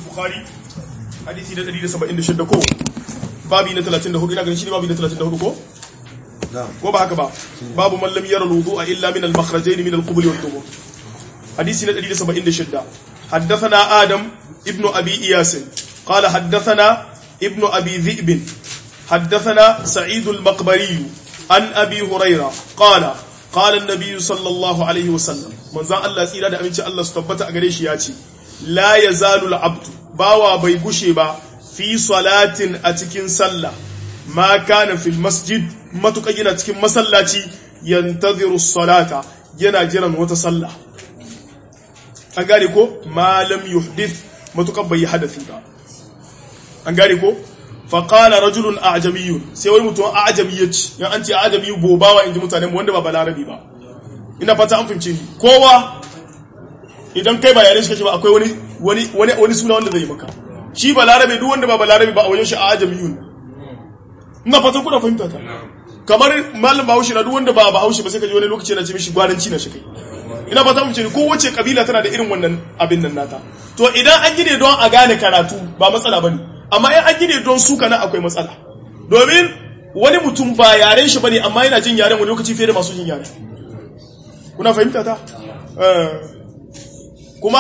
bukhari hadisi na 176 ko babi na 34 ina ganin shi ne babi na 34 ko ko ba haka ba babu man lam yara alwudu'a illa min al-makhrajayn min al-qubul wal dubur hadisi na 176 حدثنا آدم ابن أبي إياس قال حدثنا ابن أبي ذئب حدثنا سعيد المقبري عن أبي هريرة قال قال النبي صلى الله عليه وسلم من ذا الله سيرا da aminci Allah su tabbata a gare shi ya ce la yazalu al-abdu bawa bai gushe ba fi salatin a cikin sallah ma kana fil masjid matuka yana cikin masallaci yantaziru salata yana jiran wata sallah an gane ko malam yuhdith matukan bai yi hadafi ba an gane ko faƙala rajulun a ajamiyun sai wani mutum a ajamiyyaci yan an ce a ajamiyu bobawa in ji mutane wanda ba balarabi ba ina fata an fahimci ni kowa idan kai ba yare shi kake ba akwai wani wani wani wani suna wanda zai maka shi balarabe duk wanda ba balarabe ba a wajen shi a ajamiyun ina fata kuna fahimta ta kamar malam bahaushe na duk wanda ba bahaushe ba sai ka ji wani lokaci yana ce mishi gwaranci na shi kai ina fata mu ce ko wace kabila tana da irin wannan abin nan nata to idan an gine don a gane karatu ba matsala bane amma in an gine don suka nan akwai matsala domin wani mutum ba yaren shi bane amma yana jin yaren wani lokaci fiye da masu jin yaren kuna fahimta ta kuma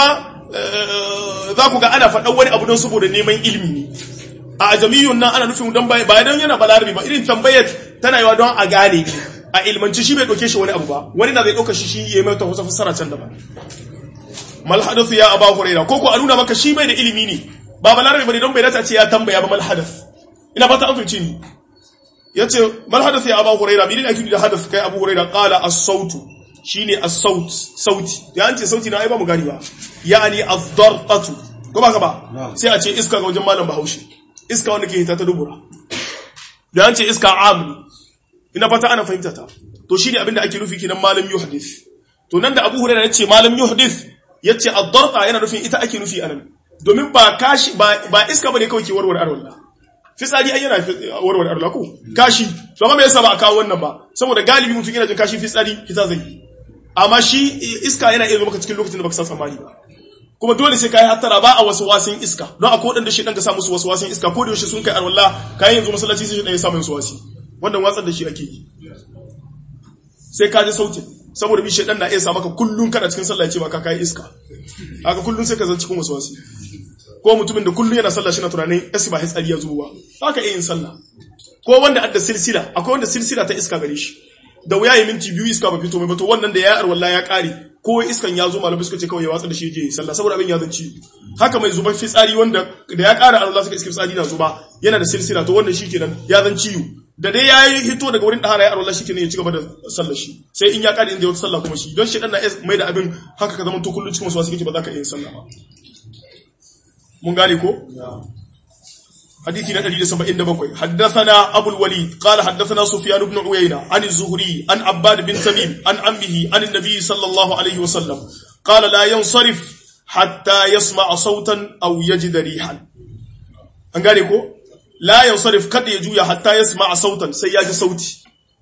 za ku ga ana faɗan wani abu don saboda neman ilimi ne a ajamiyun nan ana nufin don ba don yana balarabi ba irin tambayar tana yawa don a gane a ilmanci shi bai ɗauke shi wani abu ba wani na zai ɗauka shi shi ya mai ta wasu fassara can daban mal hadathu ya aba huraira ko ko a nuna maka shi bai da ilimi ne ba balarabe bane don bai dace ce ya tambaya ba mal hadath ina fata an fice ni yace mal hadath ya aba huraira bi ne ake da hadath kai abu huraira qala as-sautu shine as-saut sauti ya an ce sauti na ai ba mu gani ba yani az-darqatu ko ba ka ba sai a ce iska ga wajen malam bahaushe iska wanda ke hita ta dubura da an ce iska amni ina fata ana fahimta ta to shine abinda ake nufi kenan malam yuhdith to nan da Abu Hurairah yace malam yuhdith yace ad-darqa yana nufin ita ake nufi anan domin ba kashi ba ba iska bane kawai ke warware arwalla fitsari ai yana warware arwalla ko kashi to amma me yasa ba a kawo wannan ba saboda galibi mutum yana jin kashi fitsari fita zai amma shi iska yana iya zo maka cikin lokacin da baka san tsammani ba kuma dole sai kai hattara ba a wasu wasin iska don akwai wadanda shi dan ka sa musu wasu wasin iska ko da yaushe sun kai arwalla kai yanzu masallaci sai dan ya sa musu wasi wannan watsar da shi ake yi sai ka ji sautin saboda bi shaidan na iya sa maka kullun kana cikin sallah ce maka kai iska haka kullun sai ka zan cikin wasu wasi ko mutumin da kullun yana sallah shi na tunanin esi ba hitsari ya zuwa haka iya yin sallah ko wanda adda silsila akwai wanda silsila ta iska gare shi da wuya yi minti biyu iska ba fito mai bato wannan da ya arwalla ya kare ko iskan ya zo malamai suka ce kawai ya watsa da shi je sallah saboda abin ya zanci haka mai zubar fitsari wanda da ya kara arwalla suka iska fitsari na zuba yana da silsila to wannan shi kenan ya zan ciwo da dai ya yi hito daga wurin ɗahara ya arwallah shi kenan ya ci gaba da sallar shi sai in ya ƙari inda ya wata sallah kuma shi don shi ɗan na mai da abin haka ka zama to kullum cikin wasu wasu kake ba za ka iya sallah ba mun gane ko حديث ندري سبعين دبقوي حدثنا أبو الوليد قال حدثنا سفيان بن عيينة عن الزهري عن عباد بن تميم عن عمه عن النبي صلى الله عليه وسلم قال لا ينصرف حتى يسمع صوتا أو يجد ريحا أنقالكو la yansarif kada ya juya hatta ya sama sautan sai ya ji sauti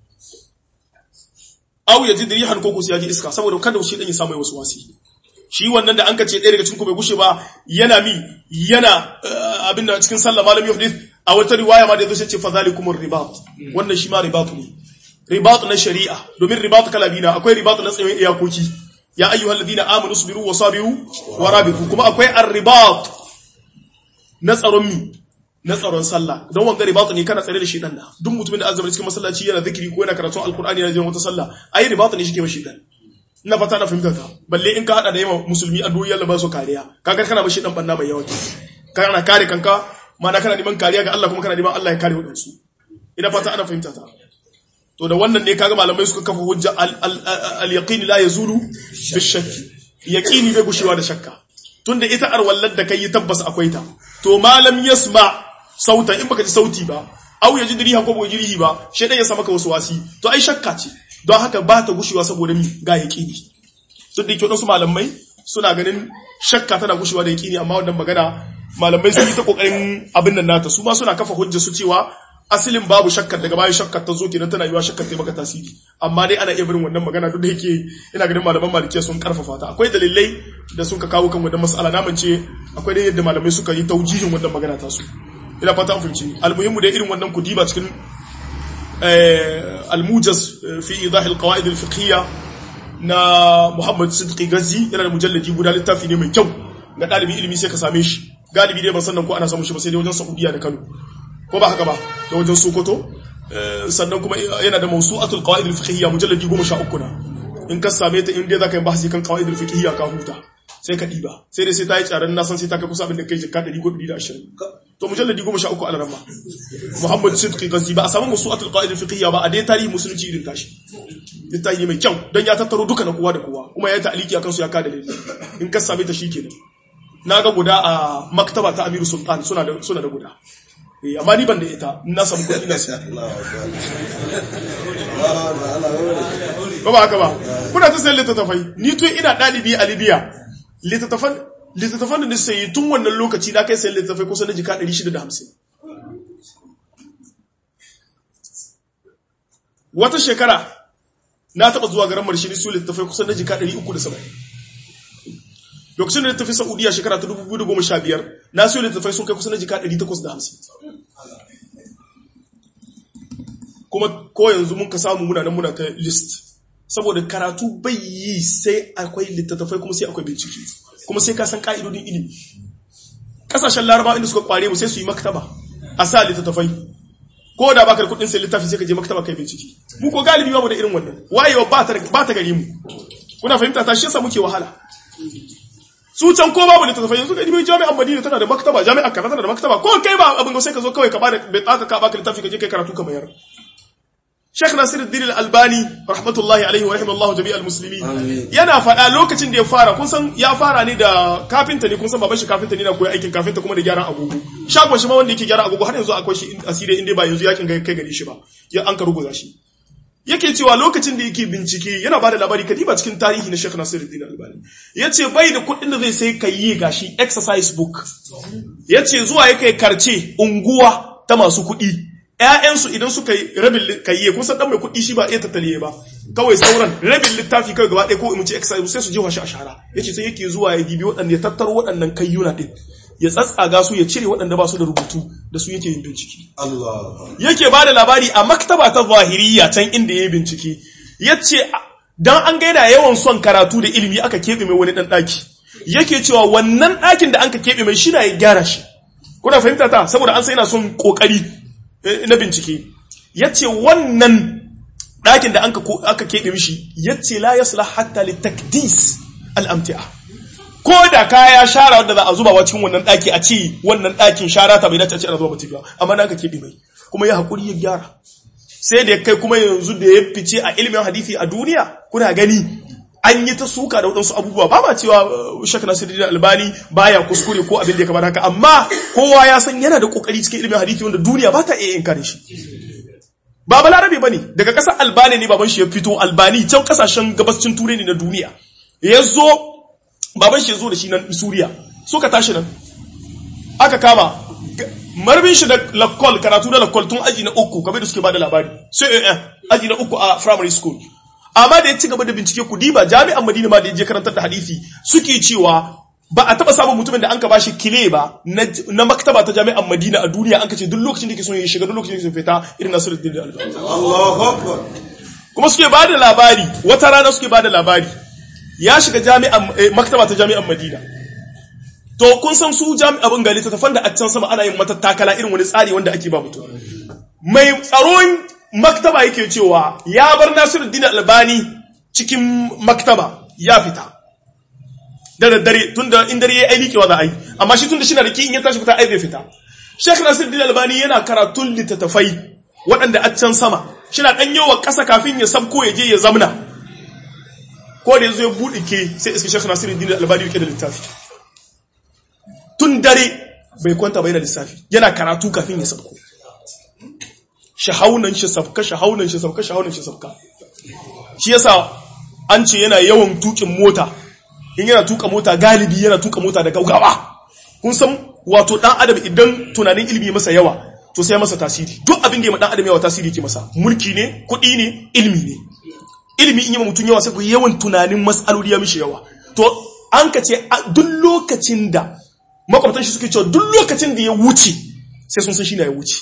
aw ya ji rihan ko sai ya ji iska saboda kada shi dan ya samu wasu wasi shi wannan da an kace ɗaya daga cikin ku bai gushe ba yana mi yana abin da cikin sallah malam yuhdith a wata riwaya ma da yazo sai ce fa zalikumur ribat wannan shi ma ribat ne ribat na shari'a domin ribat kala biyu akwai ribat na tsayin iyakoki ya ayyuhal ladina amanu sabiru wa sabiru wa rabitu kuma akwai ar-ribat na tsaron mi na tsaron sallah don wanga ribatu ne kana tsare da shi dan da duk mutumin da azumi cikin masallaci yana zikiri ko yana karatun alkur'ani yana jin wata sallah ai ribatu ne shi ke mashi dan ina fata na fahimta ta balle in ka hada da yawa musulmi addu'o'i Allah ba su kariya kaga kana bashi dan banna mai yawa kana kare kanka mana kana neman kariya ga Allah kuma kana neman Allah ya kare wadansu ina fata ana fahimta ta to da wannan ne kaga malamai suka kafa hujja al-yaqin la yazulu bi-shakki yaqini bai gushewa da shakka tunda ita arwallar da kai tabbas akwai ta to malam yasma sauta in baka ji sauti ba au ya ji diriha ko bai jirihi ba shedan ya sa maka wasu wasi to ai shakka ce don haka ba ta gushewa saboda mi ga yaqini sun dake wadansu malamai suna ganin shakka tana gushewa da yaqini amma wannan magana malamai sun yi ta kokarin abin nan nata su ma suna kafa hujja su cewa asilin babu shakkar daga bayan shakkar ta zo kenan tana yiwa shakkar ta maka tasiri amma dai ana iya barin wannan magana duk da yake ina ganin malaman malikiya sun karfafa ta akwai dalilai da sun ka kawo kan wannan mas'ala na mance akwai dai yadda malamai suka yi taujihin wannan magana ta su ina fata an fahimci almuhimmu dai irin wannan kudiba cikin almujaz fi idah alqawaid alfiqhiyya na Muhammad Sidqi Gazi yana da mujalladi guda littafi ne mai kyau ga dalibi ilimi sai ka same shi galibi dai ban san nan ko ana samun shi ba sai dai wajen Saudiya da Kano ko ba haka ba da wajen Sokoto sannan kuma yana da mawsu'atul qawaid al-fiqhiyya mujalladi 13 na in ka same ta in dai zaka yi bahasi kan qawaid al-fiqhiyya ka huta sai ka diba sai dai sai ta yi tsaron na san sai ta kai kusa abin da kai jikka 100 ko 120 to mujalladi 13 a ramma Muhammad Sidqi Gazi ba a samu mawsu'atul qawaid al-fiqhiyya ba a dai tarihi musulunci irin tashi littafi ne mai kyau don ya tattaro duka na kowa da kowa kuma ya ta'aliki akan su ya kada dalili in ka same ta shikenan na ga guda a maktaba ta Amiru Sultan suna da suna da guda amma ni ban da ita na samu kuɗi na siya ba ba haka ba kuna ta sayan littattafai ni tun ina ɗalibi a libya littattafan littattafan da nisa yi tun wannan lokaci na kai sayan littattafai kusa na jika 650 wata shekara na taɓa zuwa garin marshini su littattafai kusa na jika 370 lokacin da littafi saudiya shekara ta 2015 na siyo littattafai sun kai kusa na jika 850 kuma ko yanzu mun ka samu muna nan muna ta list saboda karatu bai yi sai akwai littattafai kuma sai akwai bincike kuma sai ka san ka'idodin ilimi kasashen laraba inda suka kware mu sai su yi maktaba a sa littattafai ko da baka da kudin sai littafi sai ka je maktaba kai bincike mu ko galibi ba mu da irin wannan wayewa ba ta ba ta gari mu kuna fahimta ta shi yasa muke wahala su can ko babu littattafai yanzu ga jami'an Madina tana da maktaba jami'ar kaza tana da maktaba ko kai ba abin sai ka zo kawai ka bada bai tsaka ka baka littafi ka je kai karatu ka mayar Sheikh Nasiruddin Al-Albani rahmatullahi alaihi wa rahimallahu jami'al muslimin yana faɗa lokacin da ya fara kun san ya fara ne da kafinta ne kun san baban shi kafinta ne na koyi aikin kafinta kuma da gyaran agogo shagon shi ma wanda yake gyara agogo har yanzu akwai shi asiri inda ba yanzu yakin kai gari shi ba ya an ka rubuta shi yake cewa lokacin da yake bincike yana bada labari kadiba cikin tarihi na Sheikh Nasiruddin Albani yace bai da kuɗin da zai sai kayi gashi exercise book yace zuwa yake karce unguwa ta masu kuɗi ƴaƴansu idan suka yi rabin kayye kun san dan mai kuɗi shi ba iya tattaliye ba kawai sauran rabin littafi kai gaba ɗaya ko mu ce exercise sai su je shi a shara yace sai yake zuwa ya dibi waɗanda ya tattaro waɗannan kayyuna din ya tsatsaga su ya cire waɗanda ba su da rubutu da su yake yin bincike yake ba da labari a maktaba ta zahiriya can inda ya yi bincike ya ce don an gaida yawan son karatu da ilimi aka keɓe mai wani ɗan ɗaki yake cewa wannan ɗakin da an ka keɓe mai shi na ya gyara shi kuna fahimta ta saboda an sai yana son ƙoƙari na bincike ya ce wannan ɗakin da aka keɓe mishi ya ce la yasla hatta li takdis al'amti'a ko da kaya shara wanda za a zuba cikin wannan daki a ce wannan dakin shara ta bai dace a ce ana zuba mutum ba amma na ka keɓe mai kuma ya haƙuri ya gyara sai da ya kai kuma yanzu da ya fice a ilimin hadisi a duniya kuna gani an yi ta suka da waɗansu abubuwa ba ma cewa shak nasiruddin albani baya kuskure ko abin da ya kamata haka amma kowa ya san yana da kokari cikin ilimin hadisi wanda duniya ba ta iya inkare shi ba balarabe bane daga ƙasar albani ne baban shi ya fito albani can ƙasashen gabascin turai ne na duniya ya zo baban shi zo da shi nan Suriya suka tashi nan aka kama marbin shi da lakkol karatu da lakkol tun aji na uku kamar da suke bada labari sai eh aji na uku a primary school amma da ya ci gaba da bincike ku diba jami'an Madina ma da ya je karantar da hadisi suke cewa ba a taba samun mutumin da an ka bashi kile ba na maktaba ta jami'an Madina a duniya an ka ce duk lokacin da yake son ya shiga duk lokacin da yake fita irin Nasiruddin Albani Allahu akbar kuma suke bada labari wata rana suke bada labari ya shiga jami'an maktaba ta jami'an Madina to kun san su jami'an gali ta tafan da a can sama ana yin matattakala irin wani tsari wanda ake ba mutum mai tsaron maktaba yake cewa ya bar Nasiruddin Albani cikin maktaba ya fita da daddare tunda in dare yayi aiki wa za a yi amma shi tunda shi na da ki in ya tashi fita ai zai fita Sheikh Nasiruddin Albani yana karatun littattafai waɗanda a can sama shi na ɗan yawa ƙasa kafin ya sabko ya je ya zamna ko da yanzu ya buɗe ke sai iska shekha nasiru dini albani yake da littafi tun dare bai kwanta bai da lissafi yana karatu kafin ya sabko shahaunan shi sabka shahaunan shi sabka shahaunan shi sabka shi yasa an ce yana yawan tukin mota in yana tuka mota galibi yana tuka mota da gaugawa kun san wato dan adam idan tunanin ilimi masa yawa to sai masa tasiri duk abin da ya dan adam yawa tasiri ke masa mulki ne kuɗi ne ilimi ne ilimi in yi mutum yawa sai ku yawan tunanin mas'aloli ya mishi yawa to an ka ce duk lokacin da makwabtan shi suke cewa duk lokacin da ya wuce sai sun san shi na ya wuce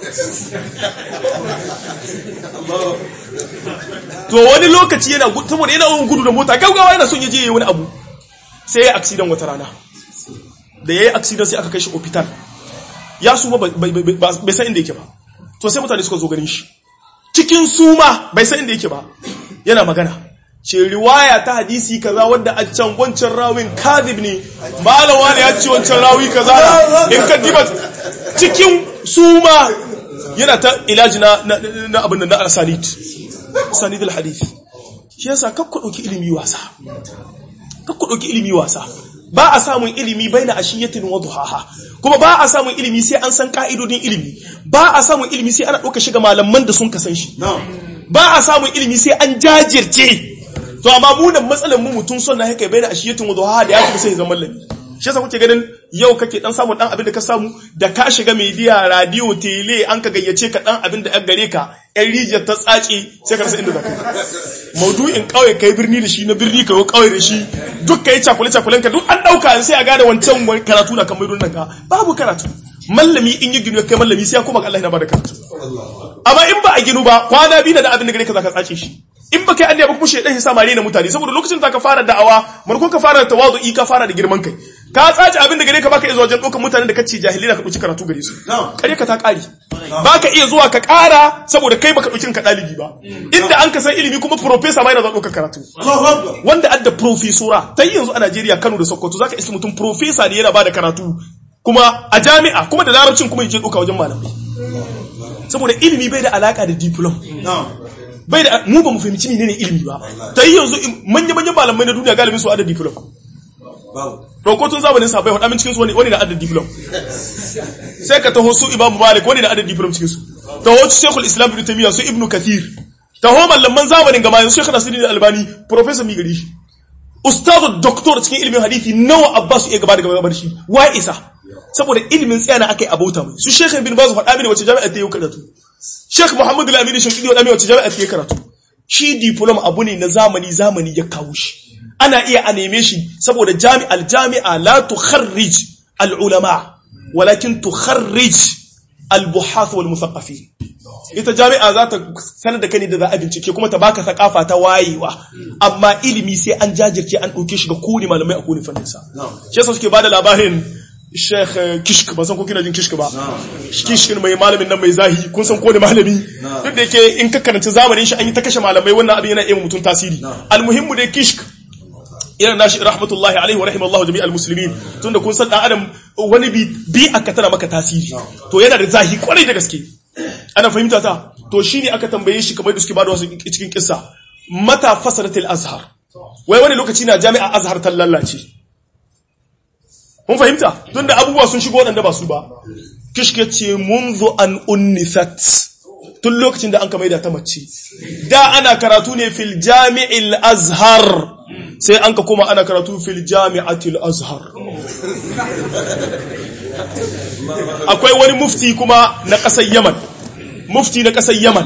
to wani lokaci yana saboda yana wani gudu da mota gaugawa yana son ya je ya yi wani abu sai ya aksidan wata rana da ya yi aksidan sai aka kai shi opital ya suma bai san inda yake ba to sai mutane suka zo ganin shi cikin suma bai san inda yake ba yana magana ce riwaya ta hadisi kaza wadda a can wancan rawin kadib ne malawa ne ya ce wancan rawi kaza in ka diba cikin suma yana ta ilaji na abin da na asanid asanid al-hadisi shi yasa kakku dauki ilimi wasa kakku dauki ilimi wasa ba a samun ilimi baina ashiyatin wa duhaha kuma ba a samun ilimi sai an san ka'idodin ilimi ba a samun ilimi sai ana dauka shiga malaman da sun kasan shi ba a samun ilimi sai an jajirce to amma mu nan matsalar mu mutum son na haka baina ashiyatin wa duhaha da ya kuma sai zaman lami shi yasa kuke ganin yau kake dan samun dan abin da ka samu da ka shiga media radio tele an ka gayyace ka dan abin da gare ka yan rijiyar ta tsace sai ka rasa inda zaka maudu'in kauye kai birni da shi na birni kai kauye da shi duk kai cakule cakulen ka duk an dauka sai a gane wancan karatu na kan mai nan ka babu karatu mallami in yi ginu kai mallami sai ya koma ga Allah yana bada karatu amma in ba a ginu ba kwana biyu da abin da gare ka zaka tsace shi in ba kai an ba kuma shedan ya samare na mutane saboda lokacin da ka fara da'awa marko ka fara tawadu'i ka fara da girman kai ka tsaci abin da gare ka baka iya zuwa wajen ɗaukar mutanen da kace jahili da ka ɗauki karatu gare su kare ka ta ƙari baka iya zuwa ka ƙara saboda kai baka ɗauki ka ɗalibi ba inda an ka san ilimi kuma professor ma yana zuwa ɗaukar karatu wanda adda profesora ta yi yanzu a Najeriya Kano da Sokoto zaka iske mutum professor ne yana bada karatu kuma a jami'a kuma da larabcin kuma yake ɗauka wajen malamai saboda ilimi bai da alaka da diplom bai da mu ba mu fahimci menene ilimi ba ta yi yanzu manya manyan malamai na duniya galibin su ada diplom Roko tun zamanin sa bai faɗa min cikin su wani wani da adad diplom sai ka taho su Imam Malik wani da adad diplom cikin su taho su Sheikhul Islam Ibn Taymiyyah su Ibn Kathir taho mallaman zamanin gama yanzu Sheikh Nasiruddin Albani professor mi gari ustazu doctor cikin ilimin hadisi nawa Abbas ya gaba da gaba da shi wa isa saboda ilimin tsayana akai abauta mai su Sheikh Ibn Baz faɗa mini wace jami'a ta yi karatu Sheikh Muhammad Al-Amin Shankidi faɗa mini wace jami'a ta yi karatu shi diplom abu ne na zamani zamani ya kawo shi ana iya a neme shi saboda jami'al jami'a la tukharrij al-ulama walakin tukharrij al-buhath wal musaqqafin ita jami'a za ta sanar da kai da za a bincike kuma ta baka sakafa ta wayewa amma ilimi sai an jajirce an dauke shi ga kuni malamai a kuni fannin sa shi yasa suke bada labarin Sheikh Kishk ba san ko kina jin Kishk ba Kishk mai malamin nan mai zahi kun san ko ne malami duk da yake in ka karanta zamanin shi an yi ta kashe malamai wannan abin yana iya mutum tasiri almuhimmu dai Kishk yana nashi rahmatullahi alaihi wa rahimallahu jami'al muslimin tunda kun san dan adam wani bi bi aka tana maka tasiri to yana da zahi kwarai da gaske ana fahimta ta to shine aka tambaye shi kamar da suke bada wasu cikin kissa mata fasaratil azhar wai wani lokaci na jami'a azhar ta lallace mun fahimta tunda abubuwa sun shigo wadanda ba su ba kishke ce munzu an unnisat tun lokacin da an kamaida ta mace da ana karatu ne fil jami'il azhar sai an ka koma ana karatu fil jami'atil azhar akwai wani mufti kuma na ƙasar yaman mufti na ƙasar yaman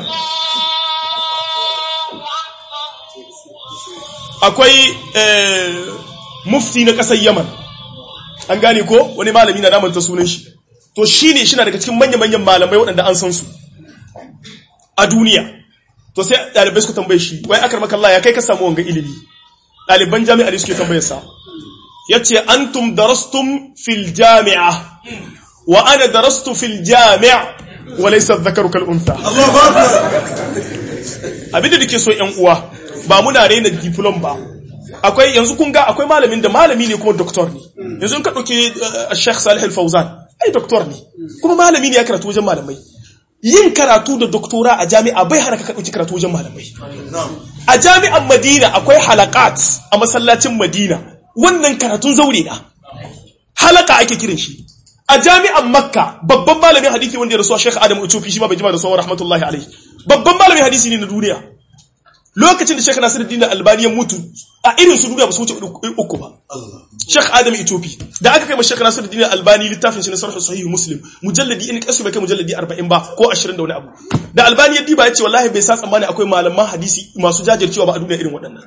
akwai mufti na ƙasar yaman an gane ko wani malami na namanta sunan shi to shi ne shi na daga cikin manya-manyan malamai waɗanda an san su a duniya to sai ɗalibai suka tambaye shi wai akar makalla ya kai ka samu wanga ilimi ɗaliban jami'a ne suke tambayar sa ya ce antum darastum fil jami'a wa ana darastu fil jami'a wa laysa dhakaru kal untha abinda dake so ƴan uwa ba muna raina diplom ba akwai yanzu kun ga akwai malamin da malami ne kuma doktor ne yanzu in ka dauki Sheikh Salih Al-Fawzan ai doktor ne kuma malami ne ya karatu wajen malamai yin karatu da doktora a jami'a bai hana ka dauki karatu wajen malamai a jami'an Madina akwai halakat a masallacin Madina wannan karatun zaure na halaka ake kiran shi a jami'an Makka babban malamin hadisi wanda ya rasu Sheikh Adam Utufi shi ma bai jima da sauran rahmatullahi alaihi babban malamin hadisi ne na duniya lokacin da Sheikh Nasiruddin Albani ya mutu a irin su duniya ba su wuce uku ba Sheikh Adam Itofi da aka kai ma Sheikh Nasiruddin Albani littafin shi na Sarh Sahih Muslim mujalladi in kasu bai kai mujalladi 40 ba ko 20 da wani abu da Albani ya diba ya ce wallahi bai sa tsammani akwai malaman hadisi masu jajircewa ba a duniya irin waɗannan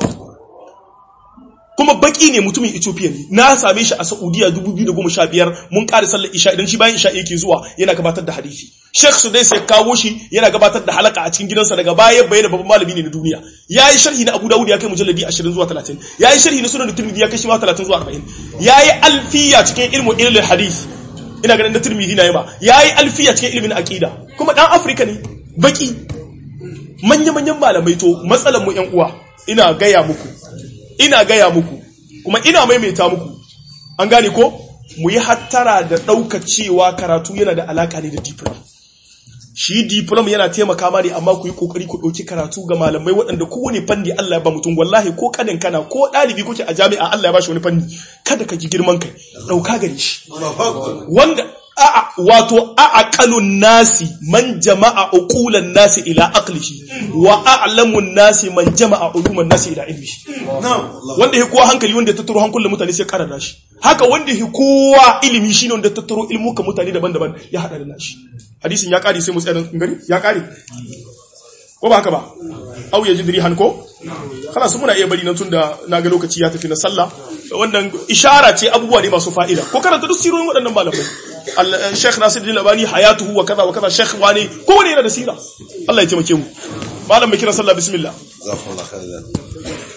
kuma baki ne mutumin Ethiopia ne na same shi a Saudiya 2015 mun ƙara sallar isha idan shi bayan isha yake zuwa yana gabatar da hadisi Sheikh Sudais ya kawo shi yana gabatar da halaka a cikin gidansa daga baya bayyana babban malami ne na duniya yayi sharhi na Abu Dawud ya kai mujalladi 20 zuwa 30 yayi sharhi na Sunan Tirmidhi ya kai shi ma 30 zuwa 40 yayi alfiya cikin ilmu ilmi hadith ina ganin da Tirmidhi na yaba yayi alfiya cikin ilmin aqida kuma dan Afrika ne baki manya-manyan malamai to matsalan mu ƴan uwa ina gaya muku ina gaya muku kuma ina maimaita muku an gane ko mu yi hattara da ɗauka cewa karatu yana da alaka ne da diplom shi diplom yana taimaka ma ne amma ku yi kokari ku ɗauki karatu ga malamai waɗanda kowane fanni Allah ya ba mutum wallahi ko kanin kana ko ɗalibi kuke a jami'a Allah ya ba shi wani fanni kada ka ji girman kai ɗauka gare shi wanda a'a wato aqalun nasi man jama'a uqulan nasi ila aqlihi wa a'lamun nasi man jama'a uluman nasi ila ilmihi wanda yake kowa hankali wanda ya tattaro hankulan mutane sai karanta shi haka wanda yake kowa ilimi shine wanda ya tattaro ilmuka mutane daban-daban ya hada da nashi hadisin ya kare sai mu tsaya nan gari ya kare ko ba haka ba au ya jidri hanko kana su muna iya bari nan tunda na ga lokaci ya tafi na sallah wannan ishara ce abubuwa ne masu fa'ida ko karanta duk sirorin waɗannan malamai Sheikh Nasiruddin Albani hayatuhu wa kaza wa kaza Sheikh wani ko wani yana da sira Allah ya taimake mu malam mai kira sallah bismillah Jazakumullahu khairan.